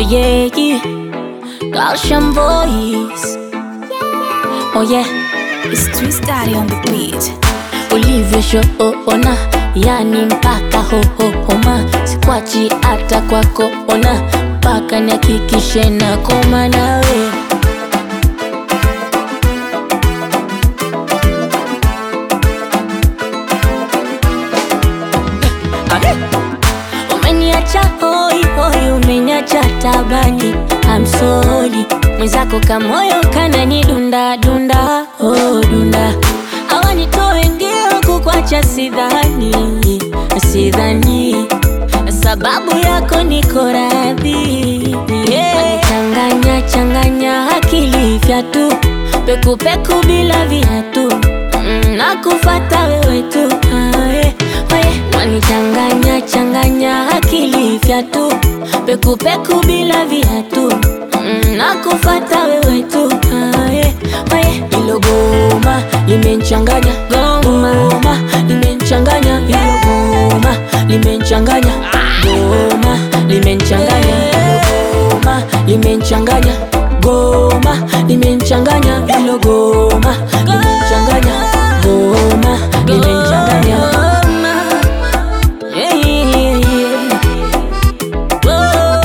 yeah, yeah. Gaussian voice. Oh yeah, It's Twist Daddy on the beat. ulivyoshoona yani mpaka hohohoma sikwachi hata kwako ona mpaka nihakikishe na koma nawe umeniacha hoi hoi umeniacha tabani amsoli mwenzako kamoyo kanani dunda dunda oh, dunda awanitoe ndio kukwacha sidhani sidhani sababu yako niko radhi yeah. changanya changanya akili vyatu pekupeku bila viatu Mm, nakufata wewe tu ae, ae. wanichanganya changanya akili vyatu pekupeku bila viatu Mm, nakufata wewe tu ae, ae. ilo goma limenchanganya goma limenchanganya ilo goma limenchanganya goma limenchanganya goma limenchanganya goma limenchanganya ilo goma limenchanganya goma limenchanganya Yeah, yeah, yeah. Oh.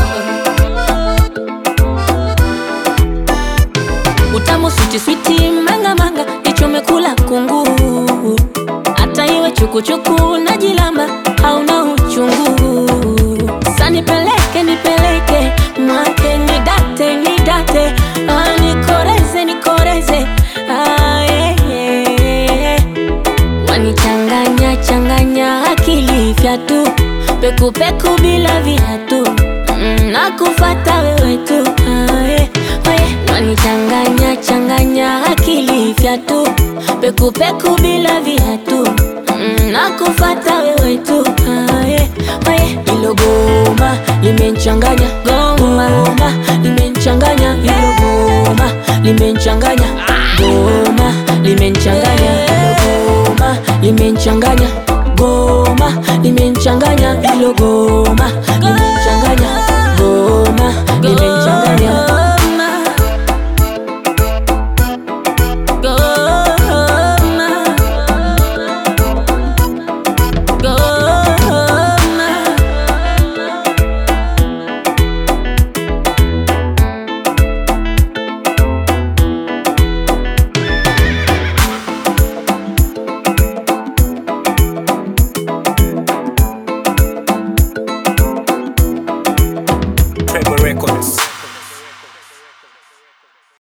utamu switi switi manga manga ichomekula kungu hata iwe chukuchuku na jilamba hauna uchungu sa nipeleke nipeleke mwake nidate nidate ah, nikoreze nikoreze ah, yeah, yeah. wanichanganya changanya akili vyatu pekupeku bila viatu Mm, nakufata wewe tu ae, ae. wanichanganya changanya akili vyatu pekupeku bila viatu Mm, nakufata wewe tu ae, ae. ilo goma limenchanganya goma limenchanganya ilo goma limenchanganya goma limenchanganya ilo goma limenchanganya goma limenchanganya ilo goma limenchanganya goma limenchanganya Goma. Goma. Trevor Records.